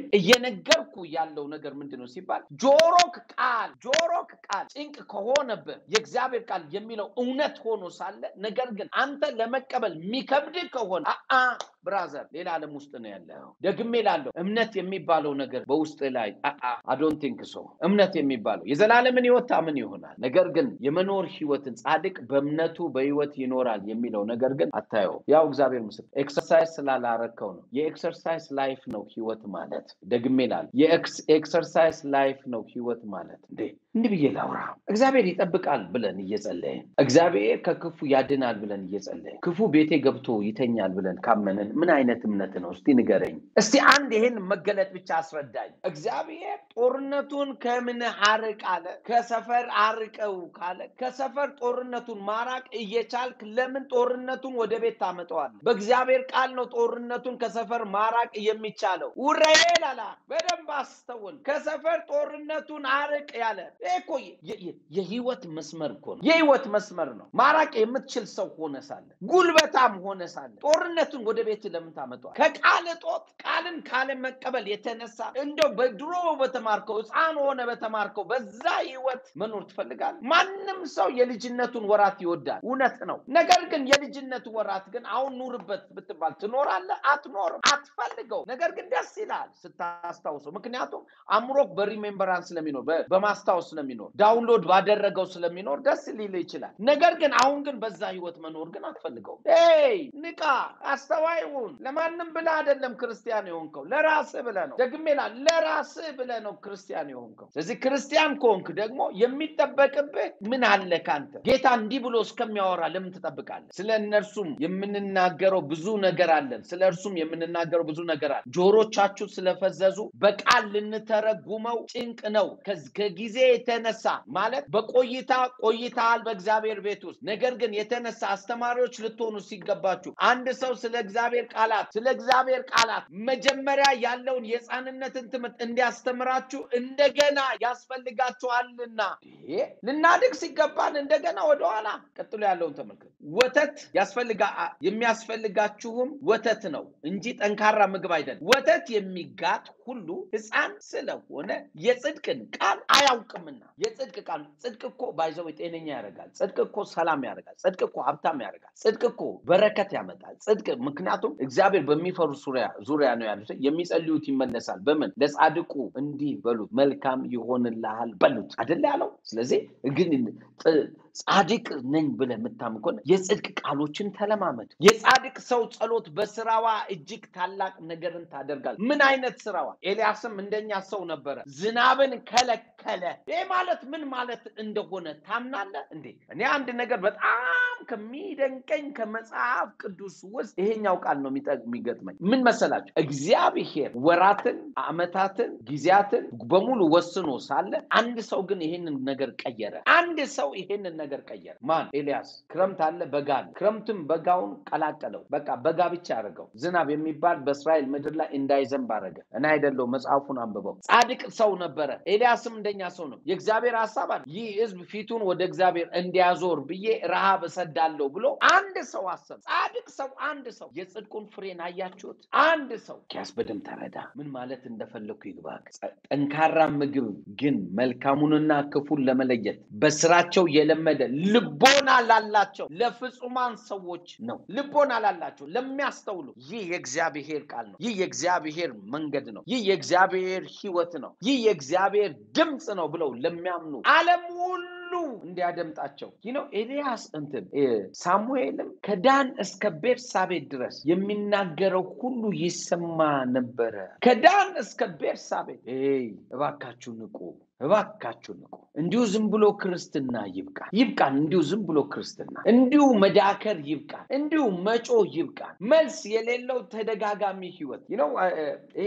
እየነገርኩ ያለው ነገር ምንድን ነው ሲባል ጆሮክ ቃል ጆሮክ ቃል ጭንቅ ከሆነብህ የእግዚአብሔር ቃል የሚለው እውነት ሆኖ ሳለ ነገር ግን አንተ ለመቀበል የሚከብድ ከሆነ አአ ብራዘር ሌላ ዓለም ውስጥ ነው ያለው። ደግሜ ላለው እምነት የሚባለው ነገር በውስጥ ላይ አዶን ቲንክ ሶ እምነት የሚባለው የዘላለምን ህይወት ታምን ይሆናል። ነገር ግን የመኖር ህይወትን ጻድቅ በእምነቱ በህይወት ይኖራል የሚለው ነገር ግን አታየው። ያው እግዚአብሔር ምስል ኤክሰርሳይዝ ስላላረከው ነው። የኤክሰርሳይዝ ላይፍ ነው ህይወት ማለት። ደግሜ ላለው የኤክሰርሳይዝ ላይፍ ነው ህይወት ማለት እንዴ እንዲህ ብዬ ላውራ። እግዚአብሔር ይጠብቃል ብለን እየጸለይን፣ እግዚአብሔር ከክፉ ያድናል ብለን እየጸለይን፣ ክፉ ቤቴ ገብቶ ይተኛል ብለን ካመንን ምን አይነት እምነት ነው? እስቲ ንገረኝ። እስቲ አንድ ይሄን መገለጥ ብቻ አስረዳኝ። እግዚአብሔር ጦርነቱን ከምን አርቅ አለ? ከሰፈር አርቀው ካለ ከሰፈር ጦርነቱን ማራቅ እየቻልክ ለምን ጦርነቱን ወደ ቤት ታመጠዋል? በእግዚአብሔር ቃል ነው ጦርነቱን ከሰፈር ማራቅ የሚቻለው። ውረኤል አላ በደንብ አስተውል። ከሰፈር ጦርነቱን አርቅ ያለ ይሄ እኮ የህይወት መስመር እኮ ነው። የህይወት መስመር ነው። ማራቅ የምትችል ሰው ሆነ ሳለ ጉልበታም ሆነ ሳለ ጦርነቱን ወደ ቤት ለምን ታመጧል? ከቃል እጦት ቃልን ካለ መቀበል የተነሳ እንደው በድሮ በተማርከው ህፃን ሆነ በተማርከው በዛ ህይወት መኖር ትፈልጋለህ? ማንም ሰው የልጅነቱን ወራት ይወዳል። እውነት ነው። ነገር ግን የልጅነቱ ወራት ግን አሁን ኑርበት ብትባል ትኖራለህ? አትኖርም። አትፈልገው። ነገር ግን ደስ ይላል ስታስታውሰው። ምክንያቱም አእምሮክ በሪሜምበራንስ ስለሚኖር በማስታወስ ስለሚኖር ዳውንሎድ ባደረገው ስለሚኖር ደስ ሊል ይችላል። ነገር ግን አሁን ግን በዛ ህይወት መኖር ግን አትፈልገው። ይ ንቃ፣ አስተዋይ ሁን። ለማንም ብለህ አይደለም ክርስቲያን የሆንከው ለራስህ ብለህ ነው። ደግሜ እላለሁ ለራስህ ብለህ ነው ክርስቲያን የሆንከው። ስለዚህ ክርስቲያን ከሆንክ ደግሞ የሚጠበቅብህ ምን አለ ካንተ? ጌታ እንዲህ ብሎ እስከሚያወራ ለምን ትጠብቃለህ? ስለ እነርሱም የምንናገረው ብዙ ነገር አለን። ስለ እርሱም የምንናገረው ብዙ ነገር አለ። ጆሮቻችሁ ስለፈዘዙ በቃል ልንተረጉመው ጭንቅ ነው። ከጊዜ የተነሳ ማለት በቆይታ ቆይተሃል በእግዚአብሔር ቤት ውስጥ ነገር ግን የተነሳ አስተማሪዎች ልትሆኑ ሲገባችሁ አንድ ሰው ስለ እግዚአብሔር ቃላት ስለ እግዚአብሔር ቃላት መጀመሪያ ያለውን የህፃንነትን ትምህርት እንዲያስተምራችሁ እንደገና ያስፈልጋችኋልና ልናድግ ሲገባን እንደገና ወደኋላ ቀጥሎ ያለውን ተመልከት። ወተት ያስፈልጋ የሚያስፈልጋችሁም ወተት ነው እንጂ ጠንካራ ምግብ አይደለም። ወተት የሚጋት ሁሉ ህፃን ስለሆነ የጽድቅን ቃል አያውቅምና። የጽድቅ ቃል ጽድቅ እኮ ባይዘው ጤነኛ ያደርጋል። ጽድቅ እኮ ሰላም ያደርጋል። ጽድቅ እኮ ሀብታም ያደርጋል። ጽድቅ እኮ በረከት ያመጣል። ጽድቅ ምክንያቱም እግዚአብሔር በሚፈሩ ዙሪያ ነው ያሉት። የሚጸልዩት ይመለሳል። በምን ለጻድቁ እንዲህ በሉት መልካም ይሆንልሃል በሉት አደለ ያለው። ስለዚህ ግን ጻድቅ ነኝ ብለህ የምታምን ከሆነ የጽድቅ ቃሎችን ተለማመድ። የጻድቅ ሰው ጸሎት በስራዋ እጅግ ታላቅ ነገርን ታደርጋል። ምን አይነት ስራዋ? ኤልያስም እንደኛ ሰው ነበረ፣ ዝናብን ከለከለ። ይህ ማለት ምን ማለት እንደሆነ ታምናለህ እንዴ? እኔ አንድ ነገር በጣም ከሚደንቀኝ ከመጽሐፍ ቅዱስ ውስጥ ይሄኛው ቃል ነው የሚገጥመኝ። ምን መሰላችሁ? እግዚአብሔር ወራትን፣ አመታትን፣ ጊዜያትን በሙሉ ወስኖ ሳለ አንድ ሰው ግን ይሄንን ነገር ቀየረ። አንድ ሰው ይሄንን ነገር ቀየረ። ማን? ኤልያስ። ክረምት አለ፣ በጋ አለ። ክረምትም በጋውን ቀላቀለው። በቃ በጋ ብቻ አደረገው። ዝናብ የሚባል በእስራኤል ምድር ላይ እንዳይዘንብ አደረገ። እኔ አይደለው መጽሐፉን አንብበው። ጻድቅ ሰው ነበረ። ኤልያስም እንደኛ ሰው ነው። የእግዚአብሔር ሀሳብ አለ። ይህ ህዝብ ፊቱን ወደ እግዚአብሔር እንዲያዞር ብዬ ረሃብ እሰዳለሁ ብሎ አንድ ሰው አሰብ። ጻድቅ ሰው አንድ ሰው የጽድቁን ፍሬን አያችሁት? አንድ ሰው ኪያስ በደንብ ተረዳ። ምን ማለት እንደፈለግኩ ይግባክ። ጠንካራ ምግብ ግን መልካሙንና ክፉን ለመለየት በስራቸው የለመደ ልቦና ላላቸው ለፍጹማን ሰዎች ነው። ልቦና ላላቸው ለሚያስተውሉ ይህ የእግዚአብሔር ቃል ነው። ይህ የእግዚአብሔር መንገድ ነው። ይህ የእግዚአብሔር ህይወት ነው። ይህ የእግዚአብሔር ድምፅ ነው ብለው ለሚያምኑ ዓለም ሁሉ እንዲያደምጣቸው ይህ ነው። ኤልያስ እንትን ሳሙኤልም ከዳን እስከ ቤርሳቤ ድረስ የሚናገረው ሁሉ ይሰማ ነበረ። ከዳን እስከ ቤርሳቤ እባካችሁ ንቁ እባካችሁ ንቁ። እንዲሁ ዝም ብሎ ክርስትና ይብቃን፣ ይብቃን። እንዲሁ ዝም ብሎ ክርስትና፣ እንዲሁ መዳከር ይብቃን፣ እንዲሁ መጮ ይብቃን። መልስ የሌለው ተደጋጋሚ ህይወት ነው። ይሄ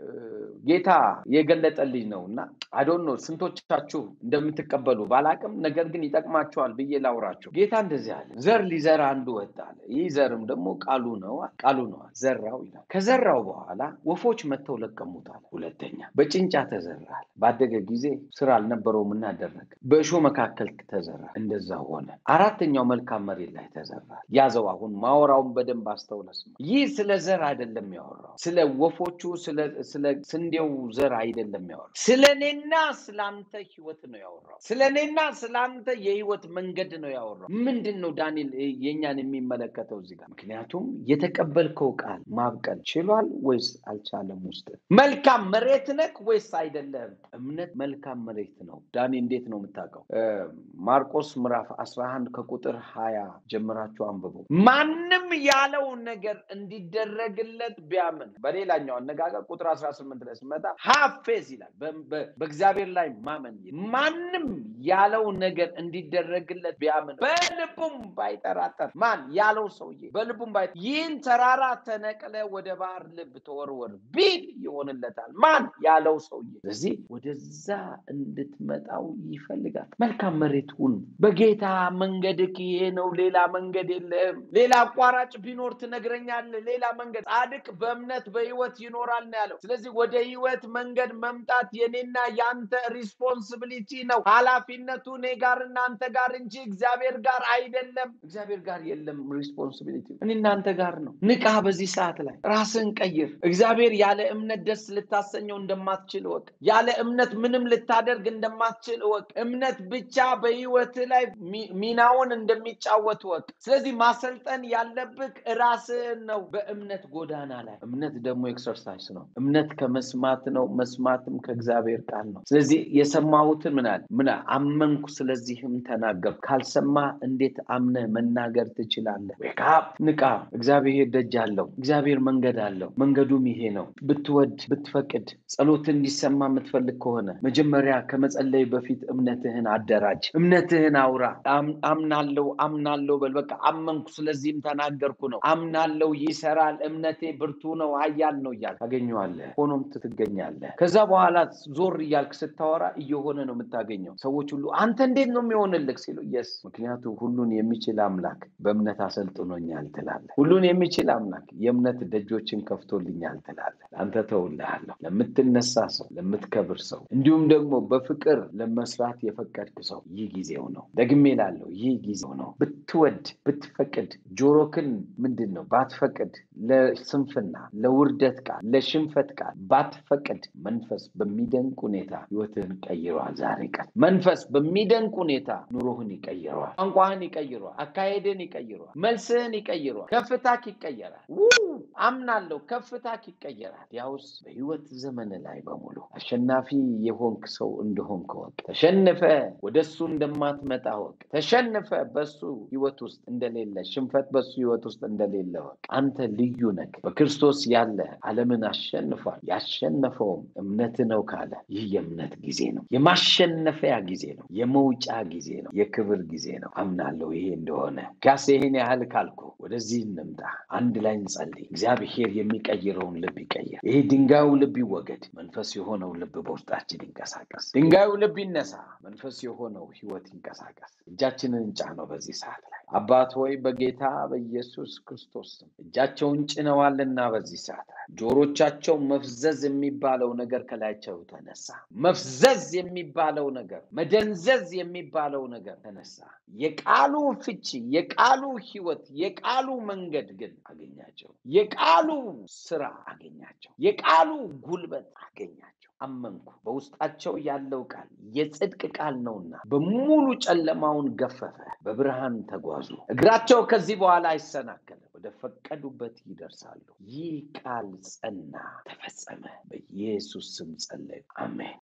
ጌታ የገለጠልኝ ነው እና አዶኖ ስንቶቻችሁ እንደምትቀበሉ ባላቅም፣ ነገር ግን ይጠቅማቸዋል ብዬ ላውራቸው። ጌታ እንደዚህ አለ፣ ዘር ሊዘራ አንዱ ወጣ አለ። ይህ ዘርም ደግሞ ቃሉ ነው ቃሉ ነው ዘራው ይላል። ከዘራው በኋላ ወፎች መጥተው ለቀሙታል። ሁለተኛ በጭንጫ ተዘራል። ባደገ ጊዜ ስራ አልነበረውም እና አደረገ። በእሾህ መካከል ተዘራ፣ እንደዛ ሆነ። አራተኛው መልካም መሬት ላይ ተዘራ። ያዘው። አሁን ማወራውን በደንብ አስተውለ ስማ። ይህ ስለ ዘር አይደለም ያወራው፣ ስለ ወፎቹ ስለ ስንዴው ዘር አይደለም ያወራው፣ ስለ እኔና ስለ አንተ ህይወት ነው ያወራው። ስለ እኔና ስለ አንተ የህይወት መንገድ ነው ያወራው። ምንድን ነው ዳንኤል የእኛን የሚመለከተው እዚህ ጋር? ምክንያቱም የተቀበልከው ቃል ማብቀል ችሏል ወይስ አልቻለም? ውስጥ መልካም መሬት ነክ ወይስ አይደለም? እምነት መልካም መሬት ነው። ዳኒ እንዴት ነው የምታውቀው? ማርቆስ ምዕራፍ 11 ከቁጥር 20 ጀምራችሁ አንብቡ። ማንም ያለውን ነገር እንዲደረግለት ቢያምን፣ በሌላኛው አነጋገር ቁጥር 18 ላይ ስመጣ ሀፌዝ ይላል። በእግዚአብሔር ላይ ማመን ማንም ያለውን ነገር እንዲደረግለት ቢያምን በልቡም ባይጠራጠር ማን ያለው ሰውዬ በልቡም ባይ ይህን ተራራ ተነቅለ ወደ ባህር ልብ ተወርወር ቢል ይሆንለታል። ማን ያለው ሰውዬ። ስለዚህ ወደዛ እንድትመጣው ይፈልጋል። መልካም መሬት ሁን። በጌታ መንገድክ ይሄ ነው፣ ሌላ መንገድ የለህም። ሌላ አቋራጭ ቢኖር ትነግረኛለህ። ሌላ መንገድ ጻድቅ በእምነት በህይወት ይኖራል ነው ያለው። ስለዚህ ወደ ህይወት መንገድ መምጣት የኔና የአንተ ሪስፖንሲቢሊቲ ነው። ኃላፊነቱ እኔ ጋር እናንተ ጋር እንጂ እግዚአብሔር ጋር አይደለም። እግዚአብሔር ጋር የለም ሪስፖንሲቢሊቲ እኔ እናንተ ጋር ነው። ንቃ። በዚህ ሰዓት ላይ ራስን ቀይር። እግዚአብሔር ያለ እምነት ደስ ልታሰኘው እንደማትችል እወቅ። ያለ እምነት ምንም ልታደርግ እንደማትችል እወቅ። እምነት ብቻ በህይወት ላይ ሚናውን እንደሚጫወት እወቅ። ስለዚህ ማሰልጠን ያለብህ ራስህን ነው በእምነት ጎዳና ላይ። እምነት ደግሞ ኤክሰርሳይዝ ነው። እምነት ከመስማት ነው፣ መስማትም ከእግዚአብሔር ቃል ነው። ስለዚህ የሰማሁትን ምን አለ ምን አመንኩ፣ ስለዚህም ተናገርኩ። ካልሰማ እንዴት አምነህ መናገር ትችላለህ? ዌክአፕ ንቃ። እግዚአብሔር ደጅ አለው። እግዚአብሔር መንገድ አለው። መንገዱም ይሄ ነው። ብትወድ ብትፈቅድ ጸሎት እንዲሰማ የምትፈልግ ከሆነ መጀመሪያ ከመጸለይ በፊት እምነትህን አደራጅ። እምነትህን አውራ። አምናለው አምናለው በል። በቃ አመንኩ ስለዚህም ተናገርኩ ነው። አምናለው ይሰራል፣ እምነቴ ብርቱ ነው፣ ኃያል ነው እያልክ ታገኘዋለህ። ሆኖም ትገኛለህ። ከዛ በኋላ ዞር እያልክ ስታወራ እየሆነ ነው የምታገኘው። ሰዎች ሁሉ አንተ እንዴት ነው የሚሆንልህ ሲሉ የስ ምክንያቱ ሁሉን የሚችል አምላክ በእምነት አሰልጥኖኛል ትላለህ። ሁሉን የሚችል አምላክ የእምነት ደጆችን ከፍቶልኛል ትላለህ። አንተ ተውልሃለሁ። ለምትነሳ ሰው፣ ለምትከብር ሰው እንዲሁም ደግሞ በፍቅር ለመስራት የፈቀድክ ሰው ይህ ጊዜው ነው። ደግሜ ላለው ይህ ጊዜው ነው። ብትወድ ብትፈቅድ ጆሮክን ምንድን ነው ባትፈቅድ ለስንፍና ለውርደት ቃል ለሽንፈት ቃል ባትፈቅድ መንፈስ በሚደንቅ ሁኔታ ህይወትህን ቀይሯል። ዛሬ ቀን መንፈስ በሚደንቅ ሁኔታ ኑሮህን ይቀይረዋል። ቋንቋህን ይቀይረዋል። አካሄድን ይቀይረዋል። መልስህን ይቀይረዋል። ከፍታክ ይቀየራል። አምናለሁ ከፍታክ ይቀየራል። ያውስ በህይወት ዘመን ላይ በሙሉ አሸናፊ የሆንክ ሰው እንደሆንክ ወቅ ተሸንፈ ወደ እሱ እንደማትመጣ ወቅ ተሸንፈ በሱ ህይወት ውስጥ እንደሌለ ሽንፈት በሱ ህይወት ውስጥ እንደሌለ ወቅ አንተ ልዩ ነህ። በክርስቶስ ያለ ዓለምን አሸንፏል። ያሸነፈውም እምነት ነው ካለ ይህ የእምነት ጊዜ ነው። የማሸነፊያ ጊዜ ነው። የመውጫ ጊዜ ነው። የክብር ጊዜ ነው። አምናለሁ ይሄ እንደሆነ ጋስ ይሄን ያህል ካልኩ ወደዚህ እንምጣ። አንድ ላይ እንጸልይ። እግዚአብሔር የሚቀይረውን ልብ ይቀይር። ይሄ ድንጋዩ ልብ ይወገድ። መንፈስ የሆነው ልብ በውስጣችን ይንቀሳቀስ። ድንጋዩ ልብ ይነሳ። መንፈስ የሆነው ህይወት ይንቀሳቀስ። እጃችንን እንጫነው በዚህ ሰዓት ላይ አባት ሆይ በጌታ በኢየሱስ ክርስቶስ ስም እጃቸውን ጭነዋልና በዚህ ሰዓት ላይ ጆሮቻቸው መፍዘዝ የሚባለው ነገር ከላያቸው ተነሳ። መፍዘዝ የሚባለው ነገር፣ መደንዘዝ የሚባለው ነገር ተነሳ። የቃሉ ፍቺ፣ የቃሉ ህይወት፣ የቃሉ መንገድ ግን አገኛቸው። የቃሉ ስራ አገኛቸው። የቃሉ ጉልበት አገኛቸው። አመንኩ። በውስጣቸው ያለው ቃል የጽድቅ ቃል ነውና በሙሉ ጨለማውን ገፈፈ፣ በብርሃን ተጓዙ። እግራቸው ከዚህ በኋላ አይሰናከልም፣ ወደ ፈቀዱበት ይደርሳሉ። ይህ ቃል ጸና፣ ተፈጸመ። በኢየሱስ ስም ጸለዩ፣ አሜን።